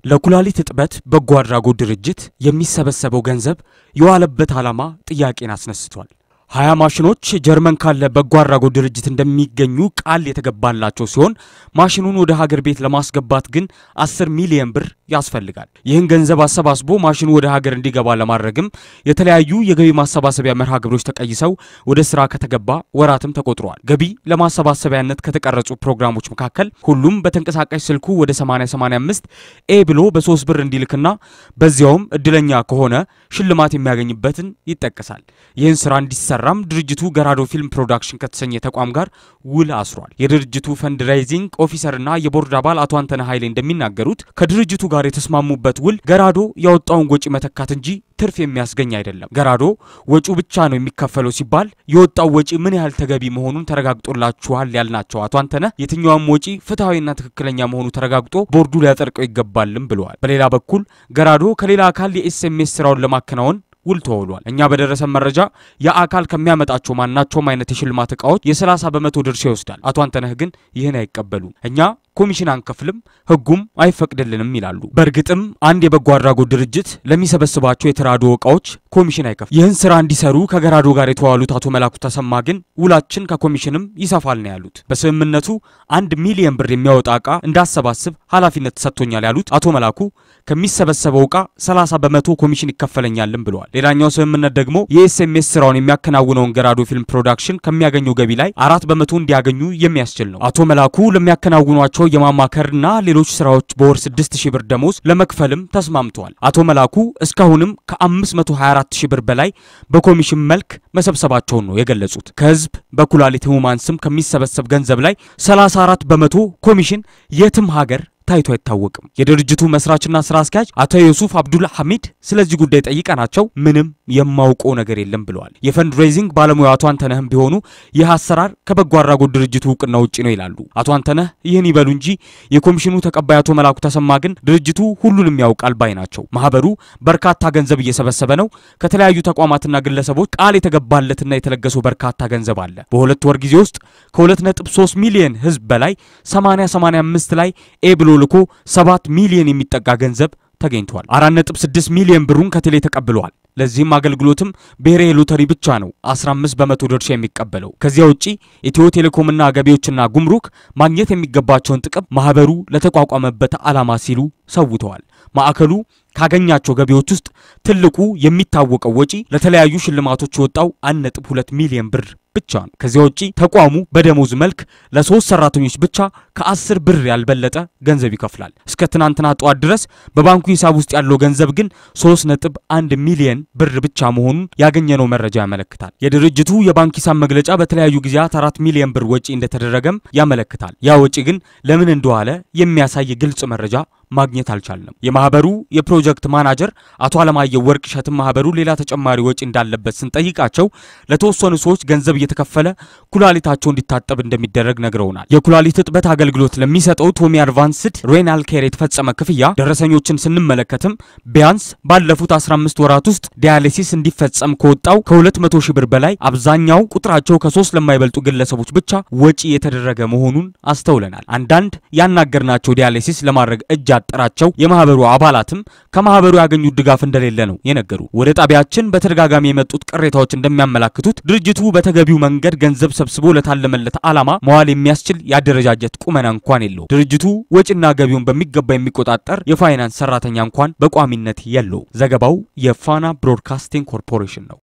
ለኩላሊት እጥበት በጎ አድራጎት ድርጅት የሚሰበሰበው ገንዘብ የዋለበት ዓላማ ጥያቄን አስነስቷል። ሀያ ማሽኖች ጀርመን ካለ በጎ አድራጎት ድርጅት እንደሚገኙ ቃል የተገባላቸው ሲሆን ማሽኑን ወደ ሀገር ቤት ለማስገባት ግን አስር ሚሊየን ብር ያስፈልጋል። ይህን ገንዘብ አሰባስቦ ማሽኑ ወደ ሀገር እንዲገባ ለማድረግም የተለያዩ የገቢ ማሰባሰቢያ መርሃ ግብሮች ተቀይሰው ወደ ስራ ከተገባ ወራትም ተቆጥረዋል። ገቢ ለማሰባሰቢያነት ከተቀረጹ ፕሮግራሞች መካከል ሁሉም በተንቀሳቃሽ ስልኩ ወደ 8085 ኤ ብሎ በሶስት ብር እንዲልክና በዚያውም እድለኛ ከሆነ ሽልማት የሚያገኝበትን ይጠቀሳል። ይህን ስራ እንዲሰራም ድርጅቱ ገራዶ ፊልም ፕሮዳክሽን ከተሰኘ ተቋም ጋር ውል አስሯል። የድርጅቱ ፈንድራይዚንግ ኦፊሰርና የቦርድ አባል አቶ አንተነህ ኃይሌ እንደሚናገሩት ከድርጅቱ ጋር የተስማሙበት ውል ገራዶ ያወጣውን ወጪ መተካት እንጂ ትርፍ የሚያስገኝ አይደለም። ገራዶ ወጪው ብቻ ነው የሚከፈለው ሲባል የወጣው ወጪ ምን ያህል ተገቢ መሆኑን ተረጋግጦላችኋል ያልናቸው አቶ አንተነህ የትኛውም ወጪ ፍትሐዊና ትክክለኛ መሆኑ ተረጋግጦ ቦርዱ ሊያጸድቀው ይገባልም ብለዋል። በሌላ በኩል ገራዶ ከሌላ አካል የኤስኤምኤስ ስራውን ለማከናወን ውል ተወሏል። እኛ በደረሰን መረጃ የአካል ከሚያመጣቸው ማናቸውም አይነት የሽልማት እቃዎች የ30 በመቶ ድርሻ ይወስዳል። አቶ አንተነህ ግን ይህን አይቀበሉም። እኛ ኮሚሽን አንከፍልም፣ ህጉም አይፈቅድልንም ይላሉ። በእርግጥም አንድ የበጎ አድራጎት ድርጅት ለሚሰበስባቸው የተራድኦ እቃዎች ኮሚሽን አይከፍልም። ይህን ስራ እንዲሰሩ ከገራዶ ጋር የተዋሉት አቶ መላኩ ተሰማ ግን ውላችን ከኮሚሽንም ይሰፋል ነው ያሉት። በስምምነቱ አንድ ሚሊየን ብር የሚያወጣ እቃ እንዳሰባስብ ኃላፊነት ተሰጥቶኛል ያሉት አቶ መላኩ ከሚሰበሰበው እቃ 30 በመቶ ኮሚሽን ይከፈለኛልም ብለዋል። ሌላኛው ስምምነት ደግሞ የኤስኤምኤስ ስራውን የሚያከናውነውን ገራዶ ፊልም ፕሮዳክሽን ከሚያገኘው ገቢ ላይ አራት በመቶ እንዲያገኙ የሚያስችል ነው። አቶ መላኩ ለሚያከናውኗቸው የማማከርና ሌሎች ስራዎች በወር 6000 ብር ደሞዝ ለመክፈልም ተስማምተዋል። አቶ መላኩ እስካሁንም ከ524 ሺህ ብር በላይ በኮሚሽን መልክ መሰብሰባቸውን ነው የገለጹት። ከህዝብ በኩላሊት ህሙማን ስም ከሚሰበሰብ ገንዘብ ላይ 34 በመቶ ኮሚሽን የትም ሀገር ታይቶ አይታወቅም። የድርጅቱ መስራችና ስራ አስኪያጅ አቶ ዩሱፍ አብዱል ሐሚድ ስለዚህ ጉዳይ ጠይቀናቸው ምንም የማውቀው ነገር የለም ብለዋል። የፈንድ ሬዚንግ ባለሙያው አቶ አንተነህም ቢሆኑ ይህ አሰራር ከበጎ አድራጎት ድርጅቱ እውቅና ውጭ ነው ይላሉ። አቶ አንተነህ ይህን ይበሉ እንጂ የኮሚሽኑ ተቀባይ አቶ መላኩ ተሰማ ግን ድርጅቱ ሁሉንም ያውቃል ባይ ናቸው። ማህበሩ በርካታ ገንዘብ እየሰበሰበ ነው። ከተለያዩ ተቋማትና ግለሰቦች ቃል የተገባለትና የተለገሰው በርካታ ገንዘብ አለ። በሁለት ወር ጊዜ ውስጥ ከ2.3 ሚሊዮን ህዝብ በላይ 80 85 ላይ ኤ ብሎ ልኮ 7 ሚሊዮን የሚጠጋ ገንዘብ ተገኝቷል። 4.6 ሚሊዮን ብሩን ከቴሌ ተቀብለዋል። ለዚህም አገልግሎትም ብሔራዊ ሎተሪ ብቻ ነው 15 በመቶ ድርሻ የሚቀበለው። ከዚያ ውጪ ኢትዮ ቴሌኮምና ገቢዎችና ጉምሩክ ማግኘት የሚገባቸውን ጥቅም ማህበሩ ለተቋቋመበት ዓላማ ሲሉ ሰውተዋል። ማዕከሉ ካገኛቸው ገቢዎች ውስጥ ትልቁ የሚታወቀው ወጪ ለተለያዩ ሽልማቶች የወጣው 1.2 ሚሊዮን ብር ብቻ ነው። ከዚያ ውጪ ተቋሙ በደሞዝ መልክ ለሶስት ሰራተኞች ብቻ ከአስር ብር ያልበለጠ ገንዘብ ይከፍላል። እስከ ትናንትና ጠዋት ድረስ በባንኩ ሂሳብ ውስጥ ያለው ገንዘብ ግን 3.1 ሚሊዮን ብር ብቻ መሆኑን ያገኘነው መረጃ ያመለክታል። የድርጅቱ የባንክ ሂሳብ መግለጫ በተለያዩ ጊዜያት አራት ሚሊዮን ብር ወጪ እንደተደረገም ያመለክታል። ያ ወጪ ግን ለምን እንደዋለ የሚያሳይ ግልጽ መረጃ ማግኘት አልቻልንም። የማህበሩ የፕሮጀክት ማናጀር አቶ አለማየሁ ወርቅ እሸትም ማህበሩ ሌላ ተጨማሪ ወጪ እንዳለበት ስንጠይቃቸው ለተወሰኑ ሰዎች ገንዘብ እየተከፈለ ኩላሊታቸው እንዲታጠብ እንደሚደረግ ነግረውናል። የኩላሊት እጥበት አገልግሎት ለሚሰጠው ቶሚ አድቫንስድ ሬናል ኬር የተፈጸመ ክፍያ ደረሰኞችን ስንመለከትም ቢያንስ ባለፉት 15 ወራት ውስጥ ዲያሊሲስ እንዲፈጸም ከወጣው ከ200 ሺህ ብር በላይ አብዛኛው ቁጥራቸው ከሶስት ለማይበልጡ ግለሰቦች ብቻ ወጪ የተደረገ መሆኑን አስተውለናል። አንዳንድ ያናገርናቸው ዲያሊሲስ ለማድረግ እጅ ያጠራቸው የማህበሩ አባላትም ከማህበሩ ያገኙት ድጋፍ እንደሌለ ነው የነገሩ። ወደ ጣቢያችን በተደጋጋሚ የመጡት ቅሬታዎች እንደሚያመላክቱት ድርጅቱ በተገቢው መንገድ ገንዘብ ሰብስቦ ለታለመለት ዓላማ መዋል የሚያስችል የአደረጃጀት ቁመና እንኳን የለው። ድርጅቱ ወጪና ገቢውን በሚገባ የሚቆጣጠር የፋይናንስ ሰራተኛ እንኳን በቋሚነት የለው። ዘገባው የፋና ብሮድካስቲንግ ኮርፖሬሽን ነው።